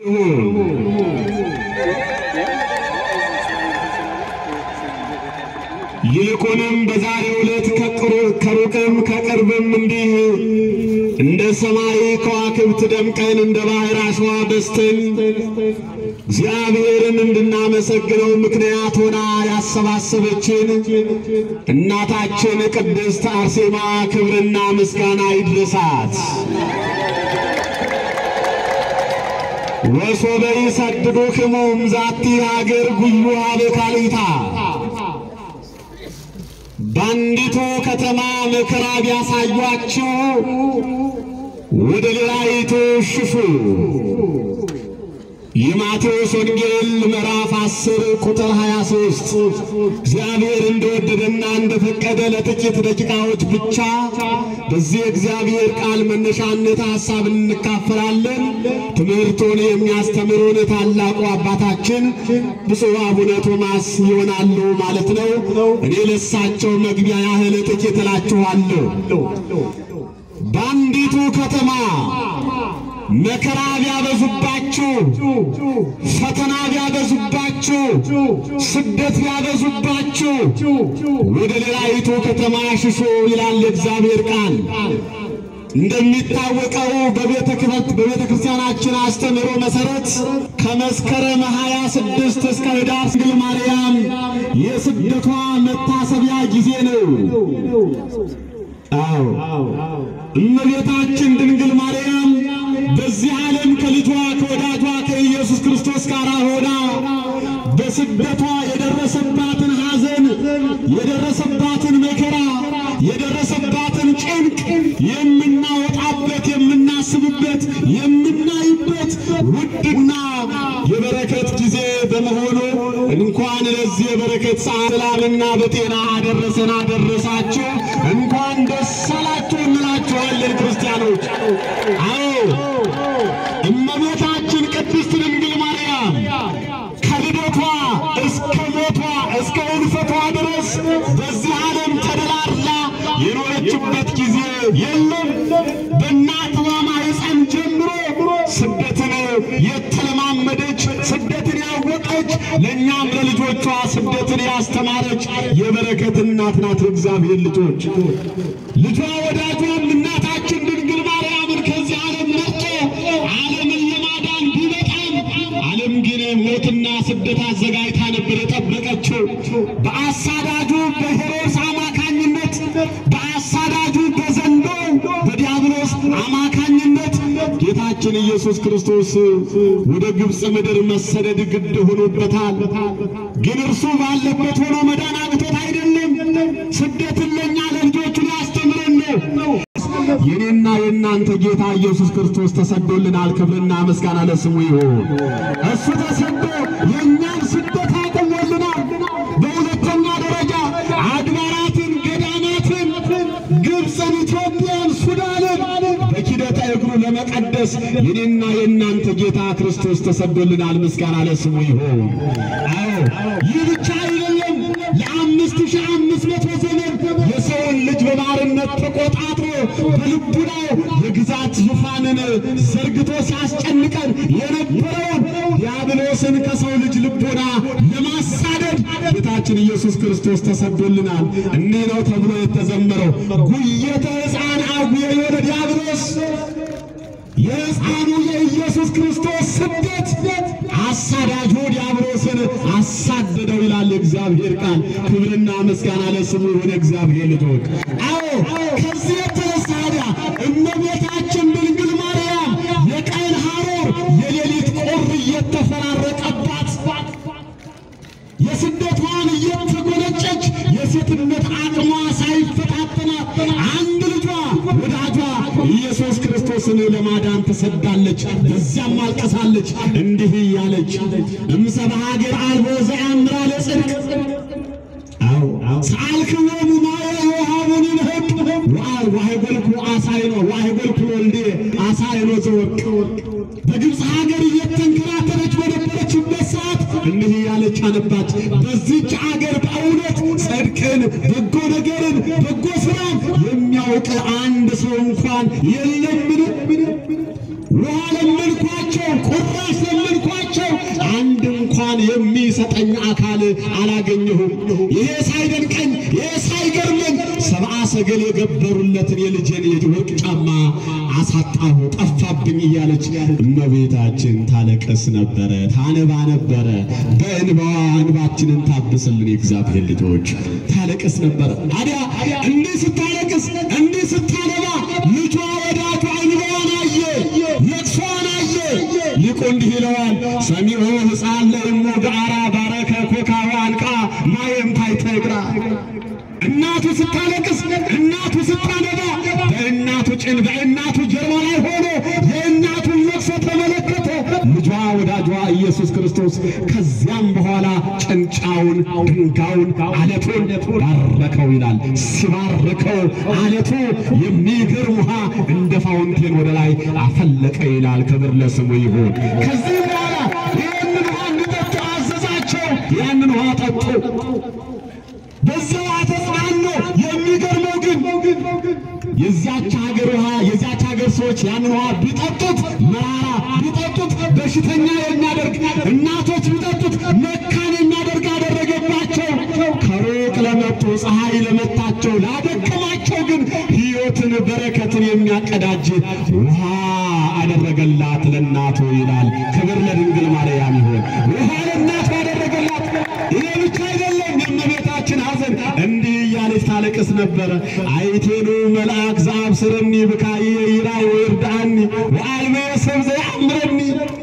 ይልቁንም በዛሬው ዕለት ከሩቅም ከቅርብም እንዲህ እንደ ሰማይ ከዋክብት ደምቀን እንደ ባህር አሸዋ በዝተን እግዚአብሔርን እንድናመሰግነው ምክንያት ሆና ያሰባሰበችን እናታችን ቅድስት አርሴማ ክብርና ምስጋና ይድረሳት። ወሶበ ይሰድዱክሙ እምዛቲ ሀገር ጉዩሃ በካልእታ በአንዲቱ ከተማ መከራ ቢያሳዩአችሁ ወደ ሌላይቱ ሽሹ። የማቴዎስ ወንጌል ምዕራፍ 10 ቁጥር 23። እግዚአብሔር እንደወደደና እንደፈቀደ ለጥቂት ደቂቃዎች ብቻ በዚህ እግዚአብሔር ቃል መነሻነት ሐሳብ እንካፈላለን። ትምህርቱን የሚያስተምሩን ታላቁ አባታችን ብፁዕ አቡነ ቶማስ ይሆናሉ ማለት ነው። እኔ ለሳቸው መግቢያ ያህል ጥቂት እላችኋለሁ። በአንዲቱ ከተማ መከራ ቢያበዙባችሁ፣ ፈተና ቢያበዙባችሁ፣ ስደት ቢያበዙባችሁ ወደ ሌላይቱ ከተማ ሽሹ ይላል የእግዚአብሔር ቃል። እንደሚታወቀው በቤተ ክርስቲያናችን አስተምህሮ መሰረት ከመስከረም 26 እስከ ኅዳር ድንግል ማርያም የስደቷ መታሰቢያ ጊዜ ነው። አዎ እመቤታችን ድንግል ማርያም በዚህ ዓለም ከልጇ ከወዳጇ ከኢየሱስ ክርስቶስ ጋር ሆና በስደቷ የደረሰባትን ሐዘን፣ የደረሰባትን መከራ፣ የደረሰባትን ጭንቅ የምናወጣበት፣ የምናስብበት፣ የምናይበት ውድና የበረከት ጊዜ በመሆኑ እንኳን ለዚህ የበረከት ሰዓት ሰላምና በጤና አደረሰን አደረሳችሁ። እንኳን ደስ አላችሁ እንላችኋለን ክርስቲያኖች። አዎ እመቤታችን ቅድስት ድንግል ማርያም ከልደቷ እስከ ሞቷ እስከ ሕልፈቷ ድረስ በዚህ ዓለም ተደላድላ የኖረችበት ጊዜ የለም። በእናቷ ማኅፀን ጀምሮ ስደትን የተለማመደች ስደትን ያወቀች ለእኛም ለልጆቿ ስደትን ያስተማረች የበረከት እናት ናት። እግዚአብሔር ልጆች ልጇ ወዳጇም እናታችን ድንግል ማርያምን ከዚህ ዓለም መርጦ ዓለምን ለማዳን ቢመጣም ዓለም ግን ሞትና ስደት አዘጋጅታ ነበር የጠበቀችው። በአሳዳጁ በሄሮድስ አማካኝነት በአሳዳጁ በዘንዶ በዲያብሎስ አማካኝነት ጌታችን ኢየሱስ ክርስቶስ ወደ ግብፅ ምድር መሰደድ ግድ ሆኖበታል። ግን እርሱ ባለበት ሆኖ መዳን አቅቶት አይደለም። ስደትን ለእኛ ለልጆቹ ሊያስተምረን ነው። የኔና የእናንተ ጌታ ኢየሱስ ክርስቶስ ተሰዶልናል። ክብርና ምስጋና ለስሙ ይሁን። እሱ ተሰዶ የእኛን ስደት አቁሞልናል። በሁለተኛ ደረጃ አድባራትን፣ ገዳማትን፣ ግብፅን፣ ኢትዮጵያን፣ ሱዳንን በኪደተ እግሩ ለመቀደስ የኔና የእናንተ ጌታ ክርስቶስ ተሰዶልናል። ምስጋና ለስሙ ይሁን። አዎ ይህ ብቻ አይደለም። ለአምስት ሺህ አምስት መቶ ዘመን የሰውን ልጅ በባርነት ተቆጣጥሮ በልቡናው የግዛት ዙፋንን ዘርግቶ ሲያስጨንቀን የነበረውን ዲያብሎስን ከሰው ልጅ ልቦና ለማሳደድ ጌታችን ኢየሱስ ክርስቶስ ተሰዶልናል። እኒህ ነው ተብሎ የተዘመረው ጉየተ ሕፃን አጉየ የሆነ ዲያብሎስ የሕፃኑ የኢየሱስ ክርስቶስ ስደት አሳዳጁ ዲያብሎስን አሳደደው ይላል የእግዚአብሔር ቃል። ክብርና ምስጋና ለስሙ የሆነ እግዚአብሔር ልጆች። አዎ ከዚህ የተነሳ ታዲያ እመቤታችን ድንግል ማርያም የቀን ሐሩር የሌሊት ቁር እየተፈራረቀባት የስደቷን እየተጎነጨች የሴትነት አቅሟ ሳይፈታተናት አንድ ልጇ ወዳጇ ኢየሱስ ክርስቶስን ለማዳን ተሰዳለች። በዚያም አልቀሳለች እንዲህ እያለች እምሰባ ሀገር አልቦ ዘያምራ ለጽድቅ ሰአልክዎሙ ማየ የውሃቡን ንህቅ ዋይጎልኩ አሳይኖ ዋይጎልኩ ወልዴ አሳይኖ ዘወቅ በግብፅ ሀገር እየተንከራተተች በነበረችበት ሰዓት እንዲህ እያለች አነባች። በዚች አገር በእውነት ጽድቅን፣ በጎ ነገርን፣ በጎ ስራን የሚያውቅ አንድ ሰው እንኳን የለምን? ውሃ ለመንኳቸው ቁራሽ እያስለመንኳቸው አንድ እንኳን የሚሰጠኝ አካል አላገኘሁም። ይሄ ሳይደንቀኝ ይሄ ሳይገርመኝ ሰብአ ሰገል የገበሩለትን የልጄን የወርቅ ጫማ አሳጣሁ፣ ጠፋብኝ እያለች እመቤታችን ታለቀስ ነበረ፣ ታነባ ነበረ። በእንባዋ እንባችንን ታብስልን የእግዚአብሔር ልጆች ታለቅስ ነበረ። ታዲያ እንዲህ ስታለቅስ እንዲህ ስታነባ ልጇ ወዳጇ እንባዋን አየ፣ ለቅሷን አየ። ሊቁ እንዲህ ይለዋል ሰሚዖ ሕፃን ለእሙ ገአራ ባረከ ኮካዋ አንቃ ማየም ታይተግራ እናቱ ስታለቅስ እናቱ ስታነባ በእናቱ ጭን በእናቱ ጀርባ ላይ ሆኖ የእናቱን ለቅሶ ተመለከተ ልጇ ወዳጇ ኢየሱስ ክርስቶስ። ከዚያም በኋላ ጭንጫውን፣ ድንጋዩን፣ አለቱን ባረከው ይላል። ሲባርከው አለቱ የሚገርም ውሃ እንደ ፋውንቴን ወደ ላይ አፈለቀ ይላል። ክብር ለስሙ ይሁን። ከዚህ በኋላ ይህንን ውሃ እንዲጠጡ አዘዛቸው። ያንን ውሃ ጠጡ። በዚያው ተጽናኑ። የሚገርመው ግን የዚያች ሀገር ውሃ የዚያች ሀገር ሰዎች ያንን ውሃ ቢጠጡት መራራ ቢጠጡት በሽተኛ የሚያደርግ እናቶች ቢጠጡት መካን የሚያደርግ አደረገባቸው። ከሩቅ ለመጡ ፀሐይ ለመታቸው ላደከማቸው ግን ሕይወትን በረከትን የሚያቀዳጅ ውሃ አደረገላት ለእናቱ ይላል። ክብር ለድንግል ማርያም ይሁን። ውሃ ለእናቱ አደረገላት። ይሄ ብቻ አይደለም። የእመቤታችን ሐዘን እንዲህ እያለች ታለቅስ ነበረ። አይቴኑ መልአክ ዘአብስረኒ ብካየ ይራይ ወይርዳአኒ ወአልሜ ሰብ ዘያምረኒ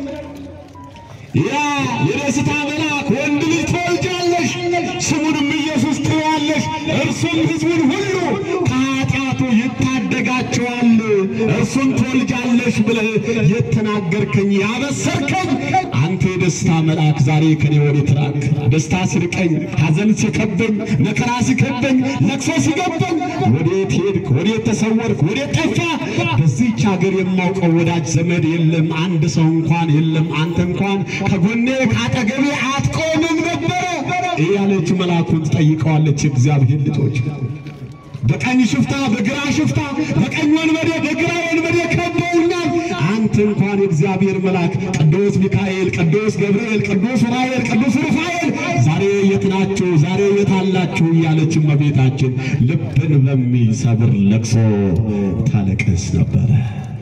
ያ የደስታ መልአክ ወንድ ልጅ ትወልጃለሽ፣ ስሙንም ኢየሱስ ትይዋለሽ፣ እርሱም ሕዝቡን ሁሉ ከኃጢአቱ ይታደጋቸዋል። እርሱን ትወልጃለሽ ብለህ የተናገርከኝ ያበሰርከኝ አንተ የደስታ መልአክ ዛሬ ከኔ ወዴት ራቅ? ደስታ ሲርቀኝ፣ ሐዘን ሲከበኝ፣ መከራ ሲከበኝ፣ ለቅሶ ሲገበኝ ወዴት ሄድክ? ወዴት ተሰወርክ? ወዴት ጠፋ? በዚህች ሀገር የማውቀው ወዳጅ ዘመድ የለም፣ አንድ ሰው እንኳን የለም። አንተ እንኳን ከጎኔ ከአጠገቤ አትቆምም ነበረ እያለች መልአኩን ትጠይቀዋለች። የእግዚአብሔር ልጆች በቀኝ ሽፍታ በግራ ሽፍታ በቀኝ ወንበዴ በግራ ወንበዴ ከበውኛል። አንተ እንኳን የእግዚአብሔር መልአክ ቅዱስ ሚካኤል፣ ቅዱስ ገብርኤል፣ ቅዱስ ዑራኤል፣ ቅዱስ ሩፋኤል ዛሬ የት ናችሁ? ዛሬ የት አላችሁ? እያለች እመቤታችን ልብን በሚሰብር ለቅሶ ታለቅስ ነበረ፣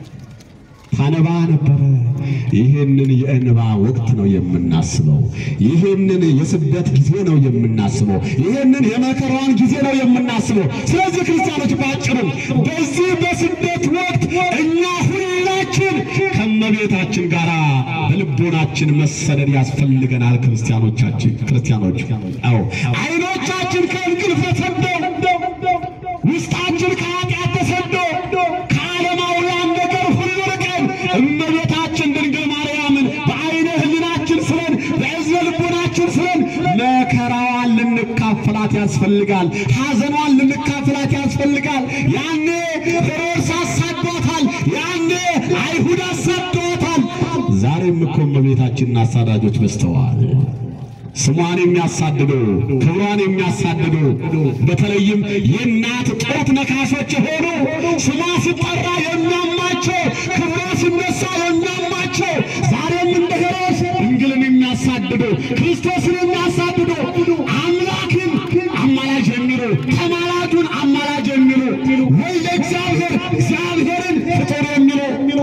ታነባ ነበረ። ይህንን የእንባ ወቅት ነው የምናስበው። ይህንን የስደት ጊዜ ነው የምናስበው። ይህንን የመከራዋን ጊዜ ነው የምናስበው። ስለዚህ ክርስቲያኖች ባጭሩ በዚህ በስደት ወቅት እኛ ሁላችን ከእመቤታችን ጋር በልቦናችን መሰደድ ያስፈልገናል። ክርስቲያኖቻችን ክርስቲያኖች አዎ አይኖቻችን ከእንቅልፍ ተሰደው ውስጣችን ከኃጢአት ተሰዶ ከዓለማውያን ነገር ሁሉ ርቀን እመቤታችን ድንግል ማርያምን በዓይነ ሕሊናችን ስለን በእዝነ ልቦናችን ስለን መከራዋን ልንካፈላት ያስፈልጋል። ሐዘኗን ልንካፈላት ያስፈልጋል። ያኔ ሄሮድስ አሳዷታል። ያኔ አይሁድ አሳዷታል። ዛሬም እኮ እመቤታችንን አሳዳጆች በዝተዋል። ስሟን የሚያሳድዱ ክብሯን የሚያሳድዱ በተለይም የእናት ጡት ነካሾች የሆኑ ስሟ ሲጠራ የሚያማቸው ክብሯ ሲነሳ የሚያማቸው ዛሬም እንደ ሄሮድስ ድንግልን የሚያሳድዱ ክርስቶስን የሚያሳድዱ አምላክን አማላጅ የሚሉ ተማላጁን አማላጅ የሚሉ ወልደ እግዚአብሔር እግዚአብሔርን ፍጡር የሚሉ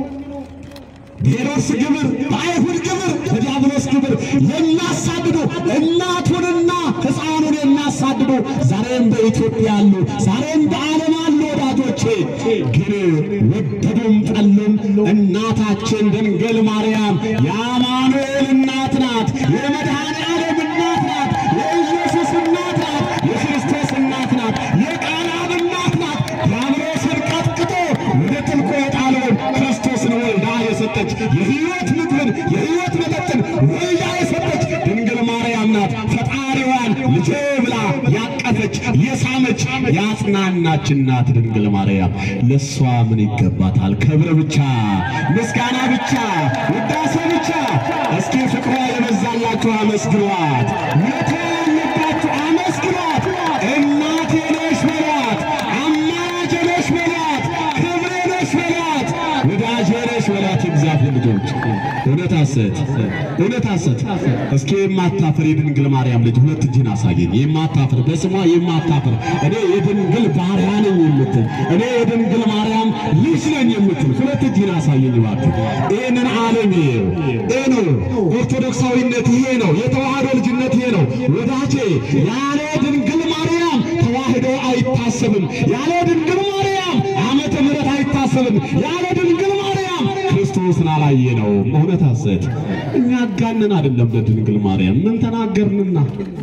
በሄሮድስ ግብር በአይሁድ ግብር በዲያብሎስ ግብር የሚያሳድዱ እናቱንና ሕፃኑን የሚያሳድዱ ዛሬም በኢትዮጵያ አሉ፣ ዛሬም በዓለም አሉ። ወዳጆቼ ግን ወደዱም ጠሉም እናታችን ድንግል ማርያም የአማኑኤል እናት ናት፣ የመድኃኔ ዓለም እናት ናት፣ የኢየሱስ እናት ናት፣ የክርስቶስ እናት ናት፣ የቃላም እናት ናት። ዲያብሎስን ቀጥቅጦ ወደ ጥልቁ የጣለውን ክርስቶስን ወልዳ የሰጠች የሕይወት ምግብን የሕይወት መጠጥን ወልዳ የሰጠች ድንግል ማርያም ናት። ፈጣሪዋን ልጄ ብላ ያቀፈች የሳመች ያጽናናች እናት ድንግል ማርያም ለእሷ ምን ይገባታል? ክብር ብቻ፣ ምስጋና ብቻ፣ ውዳሴ ብቻ። እስኪ ፍቅሯ የበዛላችሁ አመስግኗት። ሞቶ ያለባችሁ አመስግኗት። እናቴ ነሽ በሏት። አማላጄ ነሽ በሏት። ክብሬ ነሽ በሏት። ወዳጄ ነሽ በሏት። እግዚአብሔር ልጆች እውነት ሐሰት እውነት ሐሰት። እስኪ የማታፍር የድንግል ማርያም ልጅ ሁለት እጅን አሳየኝ። የማታፍር በስሟ የማታፍር እኔ የድንግል ባሪያ ነኝ የምትል እኔ የድንግል ማርያም ልጅ ነኝ የምትል ሁለት እጅን አሳየኝ እባክህ። ይህንን ዓለም ይሄው ይሄ ነው ኦርቶዶክሳዊነት፣ ይሄ ነው የተዋህዶ ልጅነት፣ ይሄ ነው ወዳጄ። ያለ ድንግል ማርያም ተዋህዶ አይታሰብም። ያለ ድንግል ማርያም ዓመተ ምሕረት አይታሰብም። ያለ ድንግል ማርያም ክርስቶስን አላየ ነው እውነት ሐሰት። እኛ አጋንን አይደለም ለድንግል ማርያም ምን ተናገርንና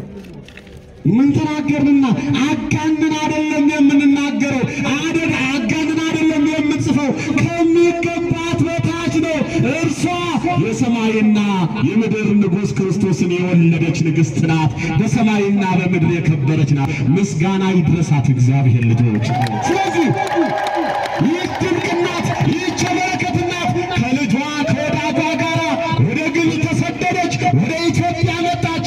ምን ተናገርንና አጋንን አይደለም የምንናገረው አደን አጋንን አይደለም የምንጽፈው ከሚገባት በታች ነው። እርሷ የሰማይና የምድር ንጉሥ ክርስቶስን የወለደች ንግሥት ናት። በሰማይና በምድር የከበረች ናት። ምስጋና ይድረሳት እግዚአብሔር ልጆች። ስለዚህ ይህች ድንቅ እናት ይህች የበረከት እናት ከልጇ ከወዳጇ ጋር ወደ ግብፅ ተሰደደች፣ ወደ ኢትዮጵያ መጣች።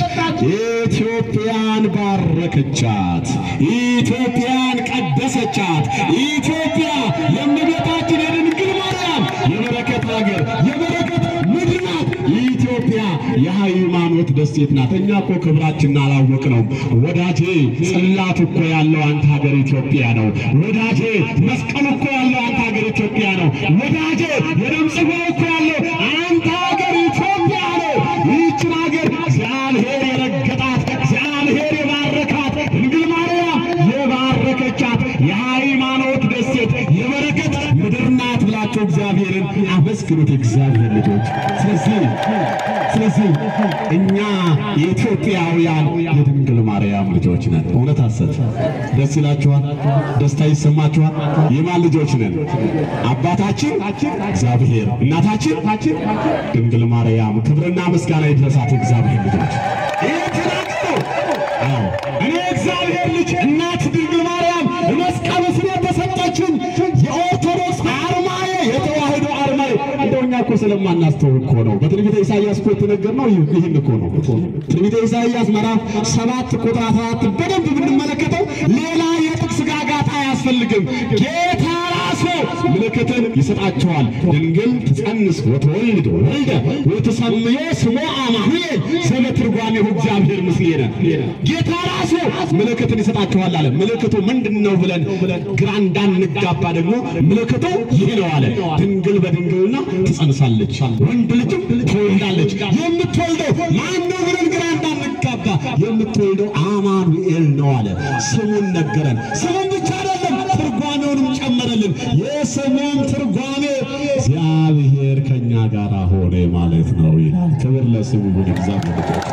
ኢትዮጵያን ባረከቻት፣ ኢትዮጵያን ቀደሰቻት። ኢትዮጵያ የእመቤታችን የድንግል ማርያም የበረከት ሀገር የበረከት ምድር ናት። ኢትዮጵያ የሃይማኖት ደሴት ናት። እኛ እኮ ክብራችንን አላወቅ ነው ወዳጄ። ጽላት እኮ ያለው አንተ ሀገር ኢትዮጵያ ነው ወዳጄ። መስቀሉ እኮ ያለው አንተ ሀገር ኢትዮጵያ ነው ወዳጄ። የደም ጽዋ እኮ ያለው አንተ ሀገር ኢትዮጵያ ነው። ይህችን ሀገር እግዚአብሔር የረገጣት እግዚአብሔር የባረካት ድንግል ማርያም የባረከቻት የሃይማኖት ደሴት የበረከት ምድር ናት ብላችሁ እግዚአብሔርን አመስግኑት፣ የእግዚአብሔር ልጆች። ስለዚህ ስለዚህ እኛ የኢትዮጵያውያን የድንግል ማርያም ልጆች ነን። እውነት ሐሰት ደስ ይላችኋል? ደስታ ይሰማችኋል? የማን ልጆች ነን? አባታችን እግዚአብሔር፣ እናታችን ድንግል ማርያም። ክብርና ምስጋና ይድረሳት እግዚአብሔር ልጆች። ይህ ተናገረው። አዎ እኔ እግዚአብሔር ልጅ እናት ድንግል ማርያም መስቀሉ ስር የተሰጠችን የኦርቶዶክስ አርማዬ የተዋህዶ አርማዬ እንደው እኛ እኮ ስለማናስተውል እኮ ነው። በትንቢተ ኢሳይያስ እኮ የተነገርነው ይህን እኮ ነው። ትንቢተ ኢሳይያስ ምዕራፍ ሰባት ቁጥር አስራ አራት በደንብ ብንመለከተው ሌላ የጥቅስ ጋጋታ አያስፈልግም። ጌታ ራሱ ምልክትን ይሰጣቸዋል። ድንግል ትጸንስ ወትወልድ ወልደ ወትሰምዮ ስሞ አማኑኤል ስመ ትርጓሜሁ እግዚአብሔር ምስሌነ። ጌታ ራሱ ምልክትን ይሰጣቸዋል አለ። ምልክቱ ምንድን ነው ብለን ግራ እንዳንጋባ ደግሞ ምልክቱ ይህ ነው አለ። ድንግል በድንግልና ትጸንሳለች፣ ወንድ ልጅም ትወልዳለች። የምትወልደው ማን ነው ብለን ግራ እንዳንጋባ የምትወልደው አማኑኤል ነው አለ። ስሙን ነገረን። ስሙን ብቻ አይደለም ትርጓሜውንም ጨመረልን። የስሙን ትርጓሜ እግዚአብሔር ከኛ ጋር ሆነ ማለት ነው ይላል። ክብር ለስሙ ይሁን። እግዚአብሔር ልጆች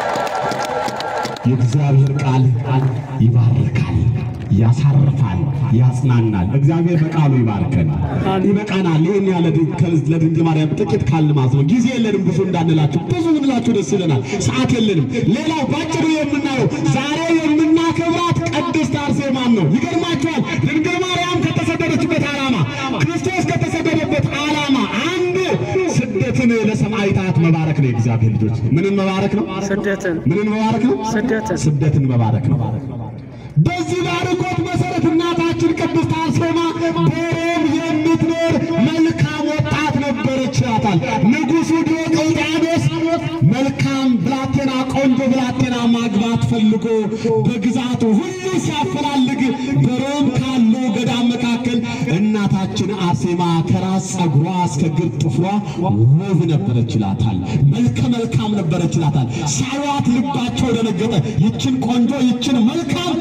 የእግዚአብሔር ቃል ይባርካል፣ ያሳርፋል፣ ያጽናናል። እግዚአብሔር በቃሉ ይባርከን። ይበቃናል። ይህን ያለ ለድንግል ማርያም ጥቂት ካልን ማለት ነው። ጊዜ የለንም ብዙ እንዳንላችሁ፣ ብዙ ብንላችሁ ደስ ይለናል። ሰዓት የለንም። ሌላው ባጭሩ የምናየው ዛሬ የምናከብራት ቅድስት አርሴማን ነው። ይገርማችኋል። ድንግል ማርያም ከተሰደደችበት ዓላማ ክርስቶስ ከተሰደደበት ዓላማ አንዱ ስደትን ለሰማዕታት መባረክ ነው። የእግዚአብሔር ልጆች ምንን መባረክ ነው? ስደትን ምንን መባረክ ነው? ስደትን ስደትን መባረክ ነው። በዚህ ባርኮት መሰረት እናታችን ቅድስት አርሴማ በሮም የምትኖር መልካም ወጣት ነበረች ይላታል ንጉሡ ዲዮቅልጥያኖስ። መልካም ብላቴና፣ ቆንጆ ብላቴና ማግባት ፈልጎ በግዛቱ ሁሉ ሲያፈላልግ በሮም ካሉ ገዳም መካከል እናታችን አርሴማ ከራስ ጸጉሯ እስከ እግር ጥፍሯ ውብ ነበረች ይላታል። መልከ መልካም ነበረች ይላታል። ሳይዋት ልባቸው ደነገጠ። ይችን ቆንጆ ይችን መልካም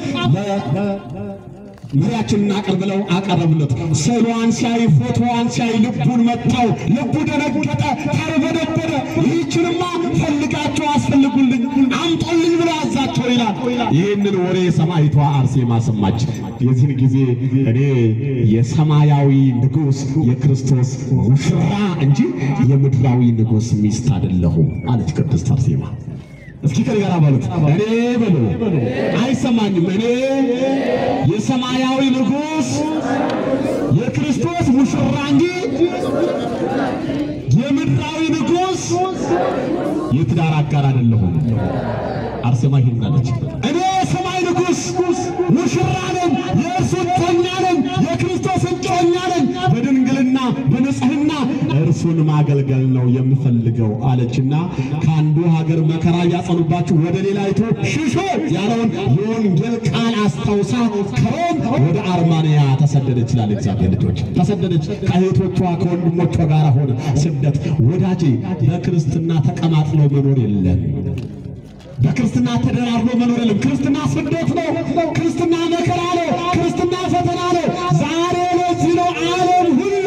መሪያችንን አቅርብ ብለው አቀረቡለት። ስዕሏን ሲያይ ፎቶዋን ሲያይ ልቡን መታው፣ ልቡ ደነገጠ፣ ተርበደበደ። ይህችንማ ፈልጋቸው አስፈልጉልኝ፣ አምጦልኝ ብሎ አዛቸው ይላል። ይህንን ወሬ ሰማዕቷ አርሴማ ሰማች። የዚህን ጊዜ እኔ የሰማያዊ ንጉሥ የክርስቶስ ሙሽራ እንጂ የምድራዊ ንጉሥ ሚስት አይደለሁም አለች ቅድስት አርሴማ። እስኪ ከኔ ጋር በሉት። እኔ በሉ አይሰማኝም። እኔ የሰማያዊ ንጉሥ የክርስቶስ ሙሽራ እንጂ የምድራዊ ንጉሥ የትዳር አጋር አይደለሁም። አርሴማ ይህን አለች። እኔ የሰማይ ንጉሥ ሙሽራ ነኝ፣ የእርሱ እጮኛ ነኝ፣ የክርስቶስ እጮኛ ነኝ። በድንግልና በንጽሕና እርሱ እርሱን ማገልገል ነው የምፈልገው አለችና ከአንዱ ሀገር መከራ ቢያጸኑባችሁ ወደ ሌላይቱ ሽሹ ያለውን የወንጌል ቃል አስታውሳ ከሮም ወደ አርማንያ ተሰደደች ይላል። እግዚአብሔር ልጆች ተሰደደች ከእህቶቿ ከወንድሞቿ ጋር ሆነ ስደት። ወዳጄ በክርስትና ተቀማጥሎ መኖር የለም። በክርስትና ተደራርቦ መኖር የለም። ክርስትና ስደት ነው። ክርስትና መከራ ነው። ክርስትና ፈተና ነው። ዛሬ ለዚህ ነው ዓለም ሁሉ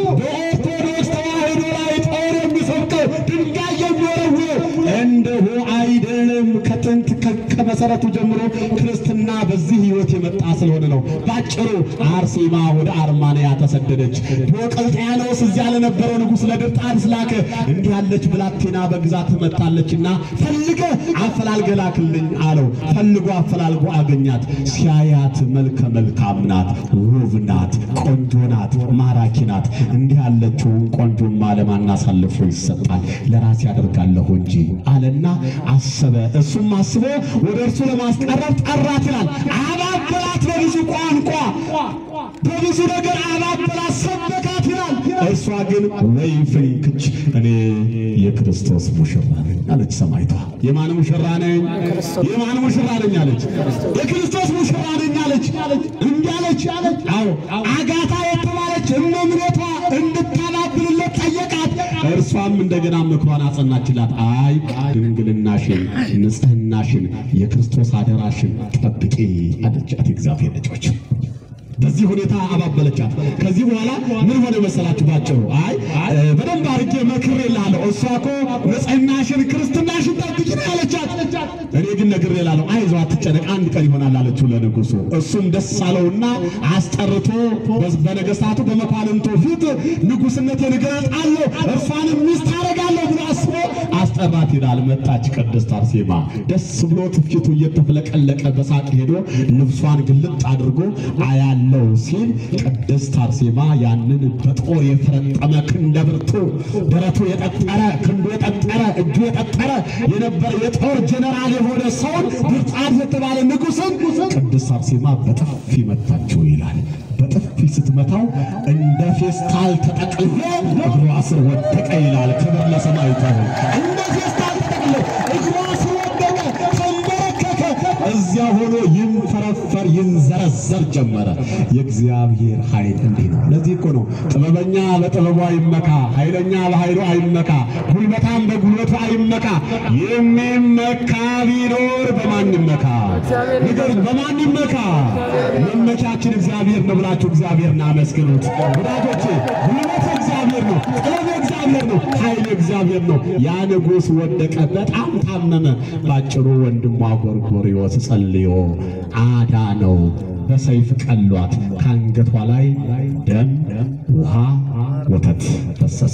በኦርቶዶክስ ተዋሕዶ ላይ ጦር የሚሰብቀው ድንጋይ የሚወረውረው። እንደሁ አይደለም። ከጥንት ከ- ከመሰረቱ ጀምሮ ክርስትና በዚህ ሕይወት የመጣ ስለሆነ ነው። ባጭሩ አርሴማ ወደ አርማንያ ተሰደደች። ዲዮቅልጥያኖስ እዚያ ለነበረው ንጉሥ ለድርጣድስ ላከ። እንዲህ ያለች ብላቴና በግዛት መታለችና ፈልገ አፈላልገ ላክልኝ አለው። ፈልጎ አፈላልጎ አገኛት። ሲያያት መልከ መልካም ናት፣ ውብ ናት፣ ቆንጆ ናት፣ ማራኪ ናት። እንዲህ ያለችውን ቆንጆማ ለማን አሳልፎ ይሰጣል? ለራሴ ያደርጋለሁ እንጂ አለና አሰበ። እሱም አስቦ ወደ እርሱ ለማስቀረብ ጠራት ይላል። አባበላት በብዙ ቋንቋ በብዙ ነገር አባበላት፣ ሰበካት ይላል። እርሷ ግን ወይ ፍንክች እኔ የክርስቶስ ሙሽራ ነኝ አለች። ሰማይቷ የማን ሙሽራ ነኝ? የማን ሙሽራ ነኝ አለች። የክርስቶስ ሙሽራ ነኝ አለች። እንዲህ አለች። አዎ አጋታ የተባለች እመምኔቷ እንድታባብልለት ጠየቃት። እርሷም እንደገና ምክሯን አጸናችላት። አይ ድንግልናሽን፣ ንጽሕናሽን፣ የክርስቶስ አደራሽን ጠብቂ አለቻት። እግዚአብሔር ልጆች በዚህ ሁኔታ አባበለቻት። ከዚህ በኋላ ምን ሆነ መሰላችሁ? ባጭሩ አይ እ፣ በደንብ አድርጌ መክሬልሃለሁ። እሷ እኮ ንጽሕናሽን ክርስትናሽን ጠብቂ ነው ያለቻት። እኔ ግን ነግሬልሃለሁ፣ አይዞህ አትጨነቅ፣ አንድ ቀን ይሆናል አለችው ለንጉሡ። እሱም ደስ አለውና አስጠርቶ በ- በነገሥታቱ በመኳንንቱ ፊት ንጉሥነቴን እገልጣለሁ፣ እርሷንም ሚስት አደርጋለሁ ብሎ አስቦ አስጠራት ይላል። መጣች ቅድስት አርሴማ ደስ ብሎት ፊቱ እየተፍለቀለቀ በሳቅ ሄዶ ልብሷን ግልጥ አድርጎ አያለው ሲል ቅድስት አርሴማ ያንን በጦር የፈረጠመ ክንደ ብርቱ ደረቱ የጠጠረ ክንዱ የጠጠረ እጁ የጠጠረ የነበረ የጦር ጀነራል የሆነ ሰውን ብርጣት የተባለ ንጉሥን ቅድስት አርሴማ በጥፊ መታችው ይላል። በጥፊ ስትመታው እንደ ፌስታል ተጠቅልሎ እግሯ ስር ወደቀ ይላል። ክብር ለሰማዕቱ ይሁን። እንደ ፌስታል ተጠቅልሎ እግሯ ስር ወደቀ፣ ተንበረከከ። እዚያ ሆኖ ይንፈረፈር ይንዘረዘር ጀመረ። የእግዚአብሔር ኃይል እንዲህ ነው። ለዚህ እኮ ነው ጥበበኛ በጥበቡ አይመካ፣ ኃይለኛ በኃይሉ አይመካ፣ ጉልበታም በጉልበቱ አይመካ። የሚመካ ቢኖር በማን ይመካ? ንገር፣ በማን ይመካ? መመኪያችን እግዚአብሔር ነው ብላችሁ እግዚአብሔርን አመስግኑት ወዳጆቼ። ጉልበት እግዚአብሔር ነው፣ ጥበብ እግዚአብሔር ነው፣ ኃይል እግዚአብሔር ነው። ያ ንጉሥ ወደቀ፣ በጣም ታመመ። ባጭሩ ወንድሟ ጎርጎርዮስ ጸልዮ አዳነው። በሰይፍ ቀሏት፣ ከአንገቷ ላይ ደም፣ ውሃ፣ ወተት ፈሰሰ።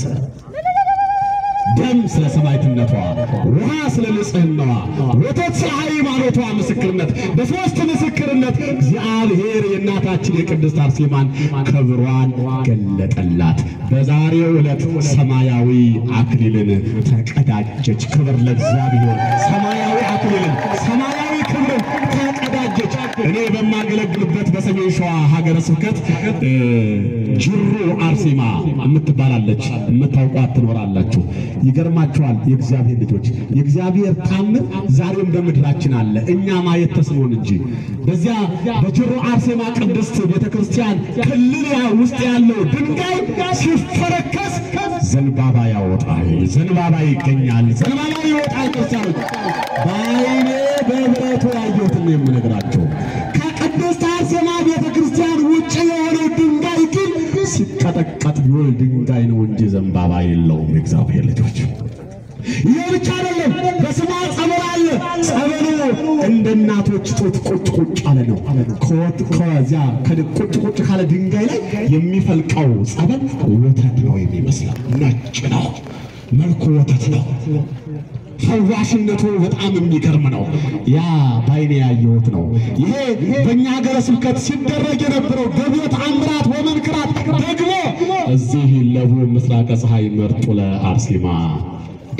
ደም ስለ ሰማዕትነቷ፣ ውሃ ስለ ንጽሕናዋ፣ ወተት ስለ ሃይማኖቷ ምስክርነት። በሦስት ምስክርነት እግዚአብሔር የእናታችን የቅድስት አርሴማን ክብሯን ገለጠላት። በዛሬው ዕለት ሰማያዊ አክሊልን ተቀዳጀች። ክብር ለእግዚአብሔር። ሰማያዊ አክሊልን ሰማያዊ ክብርን ተቀዳጀች። እኔ በማገለግልበት በሰሜን ሸዋ ሀገረ ስብከት እ፣ ጅሩ አርሴማ የምትባላለች የምታውቋት ትኖራላችሁ። ይገርማችኋል የእግዚአብሔር ልጆች፣ የእግዚአብሔር ታምር ዛሬም በምድራችን አለ፣ እኛ ማየት ተስኖን እንጂ። በዚያ በጅሩ አርሴማ ቅድስት ቤተ ክርስቲያን ክልል ያ ውስጥ ያለው ድንጋይ ሲፈረከስ ዘንባባ ያወጣል፣ ዘንባባ ይገኛል፣ ዘንባባ ይወጣል። ክርስቲያኖች በዓይኔ በብረቱ ያየሁትን ነው የምነግራቸው። ከቅድስት አርሴማ ቤተ ክርስቲያን ውጭ የሆነው ድንጋይ ግን ሲቀጠቀጥ ቢውል ድንጋይ ነው እንጂ ዘንባባ የለውም። የእግዚአብሔር ልጆች ይህ ብቻ አይደለም፣ በስሟ ጸበል አለ። ጸበሉ እንደ እናቶች ጡት ቁጭ ቁጭ አለ ነው። ከወት ከዚያ ከድ- ቁጭ ቁጭ ካለ ድንጋይ ላይ የሚፈልቀው ጸበል ወተት ነው የሚመስለው፣ ነጭ ነው፣ መልኩ ወተት ነው። ፈዋሽነቱ በጣም የሚገርም ነው። ያ ባይኔ ያየሁት ነው። ይሄ በእኛ ሀገረ ስብከት ሲደረግ የነበረው ገቢረ ተአምራት ወመንክራት ደግሞ እዚህ ለቡ ምስራቀ ፀሐይ መርጡ ለአርሴማ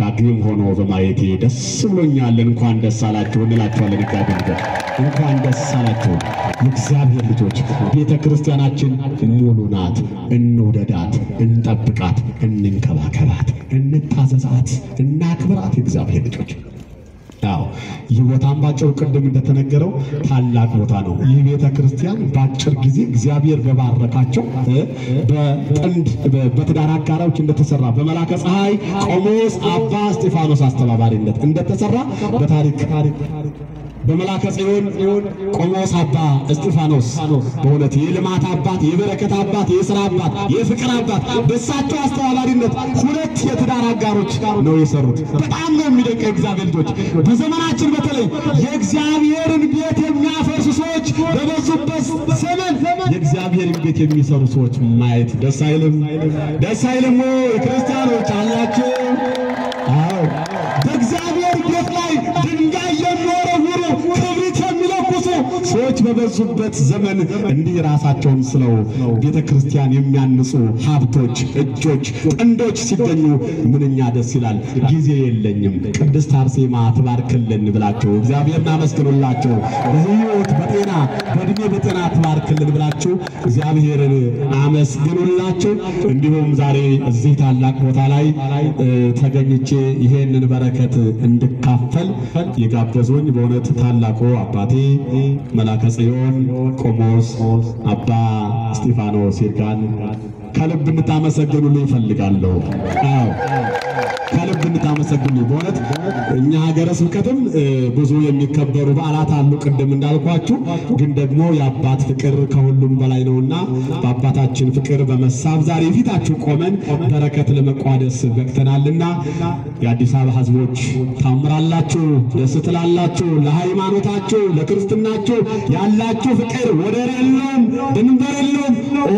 ዳግም ሆኖ በማየቴ ደስ ብሎኛል። እንኳን ደስ አላችሁ እንላችኋለን። እግዚአብሔር ልጆች እንኳን ደስ አላችሁ። የእግዚአብሔር ልጆች ቤተ ክርስቲያናችን ሙሉ ናት። እንውደዳት፣ እንጠብቃት፣ እንንከባከባት፣ እንታዘዛት፣ እናክብራት። የእግዚአብሔር ልጆች አዎ ይህ ቦታም ባጭሩ ቅድም እንደተነገረው ታላቅ ቦታ ነው። ይህ ቤተ ክርስቲያን በአጭር ጊዜ እግዚአብሔር በባረካቸው እ በጥንድ በ- በትዳር አጋራዎች እንደተሰራ በመላከ ፀሐይ ቆሞስ አባ እስጢፋኖስ አስተባባሪነት እንደተሰራ በታሪክ በመላከ ጽዮን ቆሞስ አባ እስጢፋኖስ በእውነት የልማት አባት፣ የበረከት አባት፣ የሥራ አባት፣ የፍቅር አባት በእሳቸው አስተባባሪነት ሁለት የትዳር አጋሮች ነው የሰሩት። በጣም ነው የሚደንቀው እግዚአብሔር ልጆች። በዘመናችን በተለይ የእግዚአብሔርን ቤት የሚያፈርሱ ሰዎች በበዙበት ዘመን የእግዚአብሔርን ቤት የሚሰሩ ሰዎች ማየት ደስ አይልም? ደስ አይልም? ክርስቲያኖች አላችሁ? አዎ በእግዚአብሔር ቤት ላይ ድንጋይ የሚወረውሩ ክብሪት የሚለኩሱ ሰዎች በበዙበት ዘመን እንዲህ ራሳቸውን ስለው ቤተ ክርስቲያን የሚያንጹ ሀብቶች፣ እጆች፣ ጥንዶች ሲገኙ ምንኛ ደስ ይላል። ጊዜ የለኝም ቅድስት አርሴማ ትባርክልን ብላችሁ እግዚአብሔርን አመስግኑላቸው። በሕይወት በጤና በእድሜ በጤና ትባርክልን ብላችሁ እግዚአብሔርን አመስግኑላቸው። እንዲሁም ዛሬ እዚህ ታላቅ ቦታ ላይ እ፣ ተገኝቼ ይሄንን በረከት እንድካፈል የጋበዙኝ በእውነት ታላቁ አባቴ መላከ ጽዮን ቆሞስ አባ እስጢፋኖስ ይርጋን ከልብ እንድታመሰግኑልኝ ይፈልጋለሁ። አዎ ከልብ እንድታመሰግኑልኝ በእውነት እኛ ሀገረ ስብከትም እ፣ ብዙ የሚከበሩ በዓላት አሉ። ቅድም እንዳልኳችሁ ግን ደግሞ የአባት ፍቅር ከሁሉም በላይ ነውና በአባታችን ፍቅር በመሳብ ዛሬ ፊታችሁ ቆመን በረከት ለመቋደስ በቅተናልና የአዲስ አበባ ሕዝቦች ታምራላችሁ፣ ደስ ትላላችሁ። ለሃይማኖታችሁ ለክርስትናችሁ ያላችሁ ፍቅር ወደር የለውም፣ ድንበር የለውም።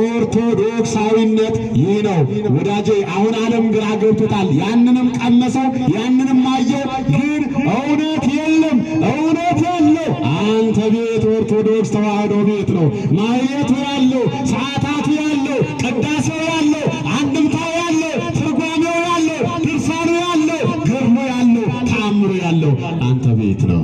ኦርቶዶክሳዊነት ይህ ነው ወዳጄ። አሁን ዓለም ግራ ገብቶታል። ያንንም ቀመሰው ያንንም አየው፣ ግን እውነት የለም፣ እውነት ያለው አንተ ቤት ኦርቶዶክስ ተዋህዶ ቤት ነው። ማየቱ ያለው ሰዓታቱ ያለው ቅዳሴው ያለው አንድምታው ያለው ትርጓሜው ያለው ድርሳኑ ያለው ገድሉ ያለው ተአምሩ ያለው አንተ ቤት ነው።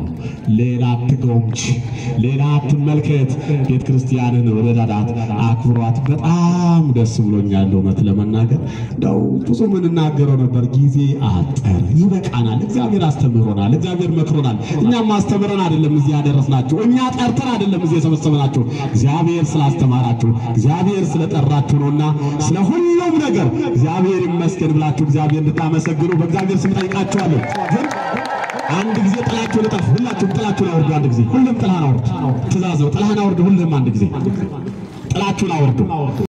ሌላ አትጎምጅ፣ ሌላ አትመልከት። ቤተ ክርስቲያንን ወደዳዳት፣ አክብሯት። በጣም ደስ ብሎኛል። እውነት ለመናገር እንደው ብዙ የምንናገረው ነበር፣ ጊዜ አጠረ። ይበቃናል። እግዚአብሔር አስተምሮናል፣ እግዚአብሔር መክሮናል። እኛም አስተምረን አይደለም እዚህ ያደረስናችሁ፣ እኛ ጠርተን አይደለም እዚህ የሰበሰብናችሁ። እግዚአብሔር ስላስተማራችሁ፣ እግዚአብሔር ስለጠራችሁ ነውና ስለ ሁሉም ነገር እግዚአብሔር ይመስገን ብላችሁ እግዚአብሔር እንድታመሰግኑ በእግዚአብሔር ስም ጠይቃችኋለሁ። ግን አንድ ጊዜ ጥላችሁን እጠፉ። ሁላችሁም ጥላችሁን አውርዱ። አንድ ጊዜ ሁሉም ጥላህን አውርድ። ትእዛዝ ነው። ጥላህን አውርድ። ሁሉም አንድ ጊዜ ጥላችሁን አውርዱ።